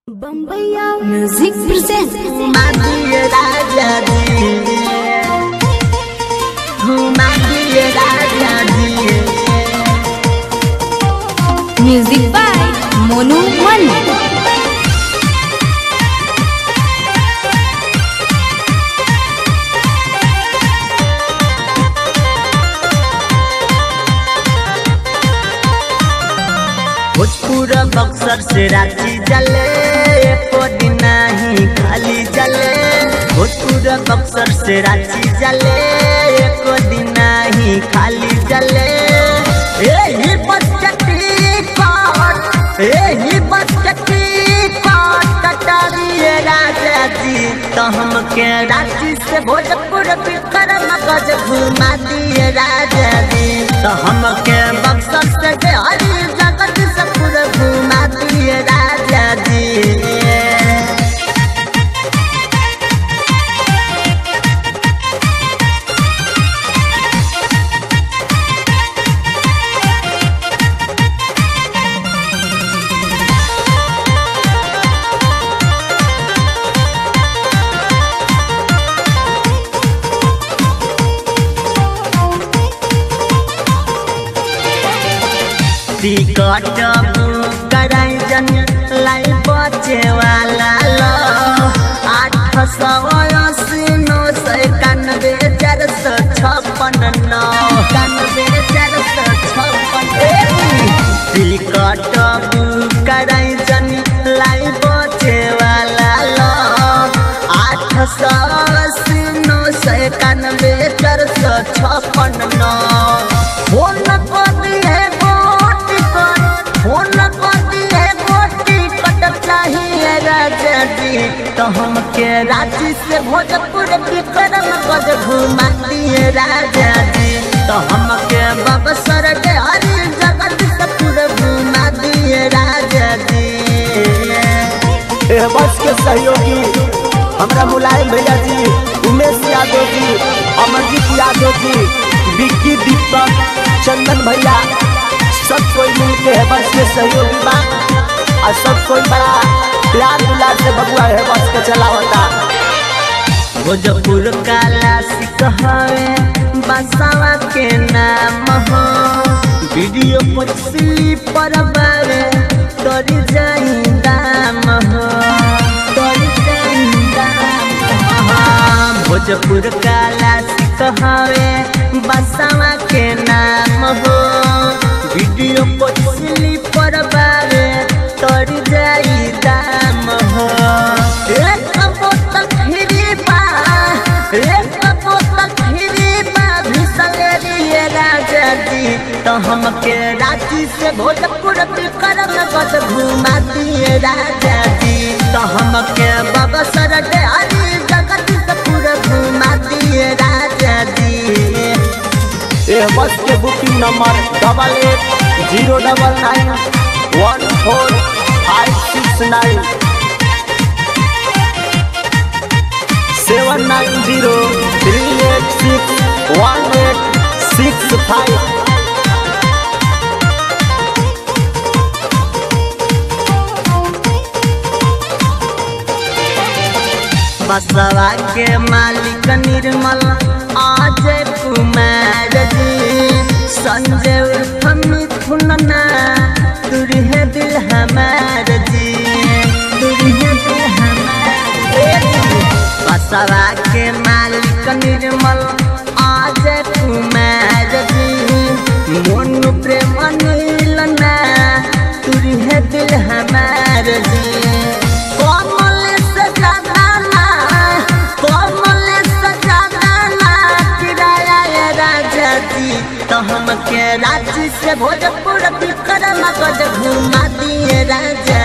बम्बैया music present घुमाइए राजा जी घुमाइए राजा जी म्यूजिक बाय मोनू मन भोजपुर बक्सर से रांची जले एको दिन नहीं खाली जले भोजपुर बक्सर से रांची जले एको दिन नहीं खाली जले यही बचती काट यही बचती काट कटारिए राजा जी तो हमके रांची से भोजपुर विक्रम गज घुमा दिए राजा जी तो हमके बक्सर से बिहारी जगत से पूरा घुमा दिए राजा जी टिकट बुक कराई जन लाई बचे वाला लो आठ सौ अस्सी नौ सौ इक्यानवे चार सौ छप्पन नौ इक्यानवे चार सौ छप्पन टिकट बुक कराई जन लाई बचे वाला लो आठ सौ अस्सी नौ सौ इक्यानवे चार सौ छप्पन नौ फोन कर दिए गोटी कर फोन कर दिए गोटी कट चाहिए राजा जी तो हमके रांची से भोजपुर विक्रम गज घुमा दिए राजा जी तो हमके बबसर के हरी जगत से पूरा घुमा दिए राजा जी एह बस के सहयोगी हमरा मुलायम भैया जी उमेश यादव जी अमरजीत यादव जी विक्की दीपक चंदन भैया सब कोई मिल के है बस के सहयोगी बा और सब कोई बड़ा प्यार दुलार से बबुआ है बस के चलावता भोजपुर काला सिकहवे बसावा के नाम हो वीडियो पर स्लीपर बारे तोरी जाई दाम हो तोरी जाई दाम हो भोजपुर काला सिकहवे बसावा के नाम हो वीडियो पर स्लीपर बारे तोरी जाई दाम हो एक बोतल फ्री बा एक बोतल फ्री बा भिसलेरिए राजा जी तो हमके रांची से भोजपुर विक्रम गज घुमा दिए राजा जी तो हमके बबसर के हरी जगत से पूरा घुमा दिए राजा जी एह बस के booking number double eight zero double nine one four five six nine seven nine zero three eight six one eight six five बसवा के मालिक निर्मल अजय कुमार जी संजय उर्फ मिथुन ना दूरी है दिल हमार जी दूरी है दिल हमार बसवा के मालिक निर्मल अजय कुमार जी मोनू प्रेम नील ना दूरी है दिल हमार जी कमल से ज्यादा ना कमल से ज्यादा ना किराया ये राजा जी तो हमके रांची से भोजपुर विक्रम गज घुमा दिए राजा